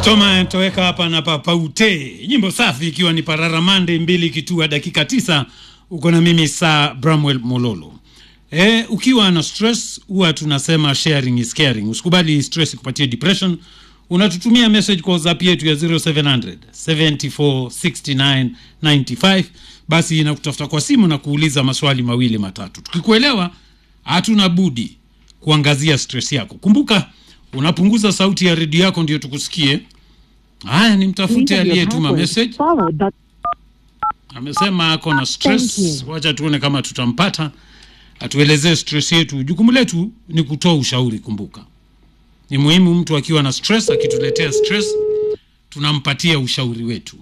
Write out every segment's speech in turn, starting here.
Stoma toweka hapa na papaute, nyimbo safi, ikiwa ni Pararamande mbili kitua dakika tisa. Uko na mimi saa Bramwell Mololo. E, ukiwa na stress huwa tunasema sharing is caring. Usikubali stress kupatia depression. Unatutumia message kwa WhatsApp yetu ya 0700 74 69 95, basi inakutafuta kwa simu na kuuliza maswali mawili matatu. Tukikuelewa hatuna budi kuangazia stress yako. Kumbuka unapunguza sauti ya redio yako ndio tukusikie. Haya, nimtafute aliyetuma message. Amesema ako na stress. Wacha tuone kama tutampata atuelezee stress yetu. Jukumu letu ni kutoa ushauri. Kumbuka ni muhimu, mtu akiwa na stress, akituletea stress, tunampatia ushauri wetu.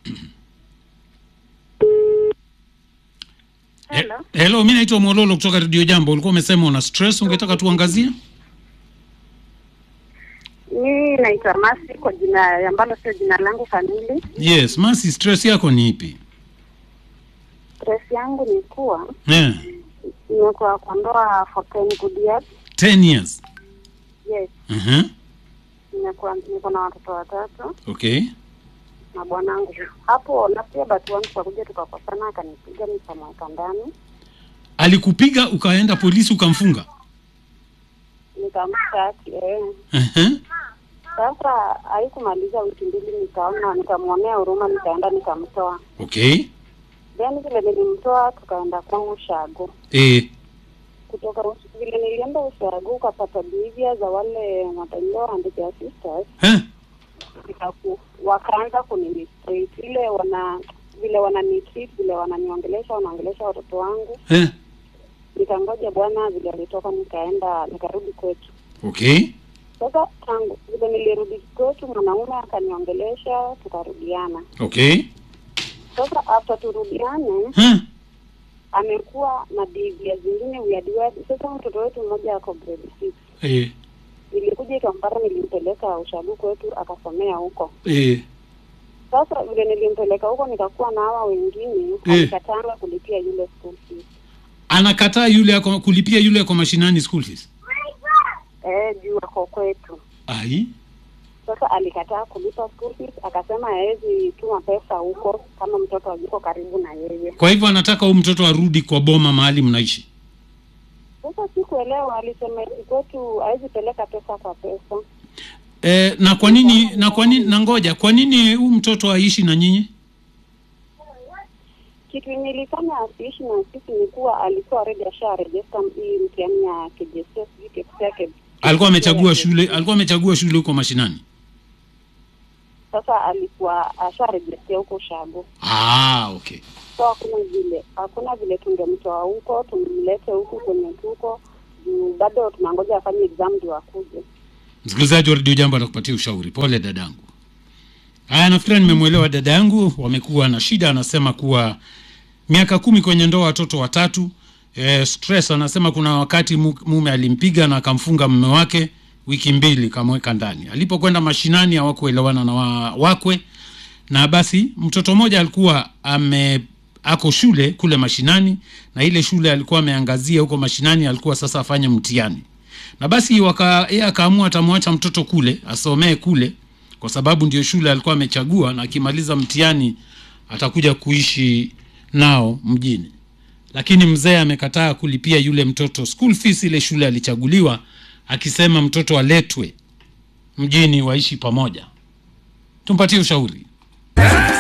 Hello. He- Hello, mi naitwa Mololo kutoka Radio Jambo. Ulikuwa umesema una stress, ungetaka tuangazie? Mimi naitwa Masi kwa jina ambalo sio jina langu kamili. Yes, Masi, stress yako ni ipi? Stress yangu ni kuwa Yeah. nimekuwa kwa ndoa for 10 good years. 10 years. Yes, Uh-huh. nimekuwa niko na watoto watatu Okay. na bwanangu. Hapo na pia batu wangu tukakuja tukakosana, akanipiga nikamweka ndani, Alikupiga ukaenda polisi ukamfunga? nikamshtaki eh. Uh-huh. Sasa haikumaliza wiki mbili, nikaona nikamwonea huruma, nikaenda nikamtoa. Okay. Then vile nilimtoa, tukaenda kwangu Shago. Eh. kutoka Us- vile nilienda ushagu ukapata behavior za wale matailo and their sisters Eh. nikaku wakaanza kunimistreat ile wana vile wananitreat vile wananiongelesha wanaongelesha watoto wangu Eh. nikangoja bwana vile alitoka nikaenda nikarudi kwetu Okay. sasa tangu vile nilirudi kwetu mwanaume akaniongelesha tukarudiana Okay. sasa after turudiane Eh. amekuwa na behavior zingine weird weird sasa mtoto wetu mmoja ako grade six Eh. nilikuja ikampata nilimpeleka ushagu kwetu akasomea huko Eh. sasa vile nilimpeleka huko nikakuwa na hawa wengine Eh. alikatanga kulipia yule school fees Anakataa yule ako kulipia yule ako mashinani school fees. eh juu ako kwetu Ai. sasa alikataa kulipa school fees akasema hawezi tuma pesa huko kama mtoto hayuko karibu na yeye Kwa hivyo anataka huyu mtoto arudi kwa boma mahali mnaishi. sasa sikuelewa alisema eti kwetu hawezi peleka pesa kwa pesa Eh, na kwa nini na kwa nini na ngoja, kwa nini huyu mtoto aishi na nyinyi? kitu nilifanya asiishi na sisi ni kuwa alikuwa already asharejesta hii mtihani ya KJSS sijui KCSE yake Alikuwa amechagua shule, alikuwa amechagua shule huko mashinani. sasa alikuwa asharejestia huko shago Ah, okay. so hakuna vile hakuna vile tungemtoa huko tumlete huku kwenye tuko juu bado tunangoja afanye exam ndio akuje Msikilizaji wa redio Jambo atakupatia ushauri. Pole dadangu. Haya, nafikiri nimemwelewa dada yangu. Wamekuwa na shida, anasema kuwa miaka kumi kwenye ndoa, watoto watatu. E, stress anasema kuna wakati mu- mume alimpiga na akamfunga mume wake wiki mbili, kamweka ndani. Alipokwenda mashinani hawakuelewana na wa, wakwe, na basi mtoto mmoja alikuwa ame ako shule kule mashinani, na ile shule alikuwa ameangazia huko mashinani, alikuwa sasa afanye mtihani na basi waka yeye akaamua atamwacha mtoto kule asomee kule, kwa sababu ndio shule alikuwa amechagua, na akimaliza mtihani atakuja kuishi nao mjini. Lakini mzee amekataa kulipia yule mtoto school fees ile shule alichaguliwa, akisema mtoto aletwe mjini waishi pamoja. Tumpatie ushauri.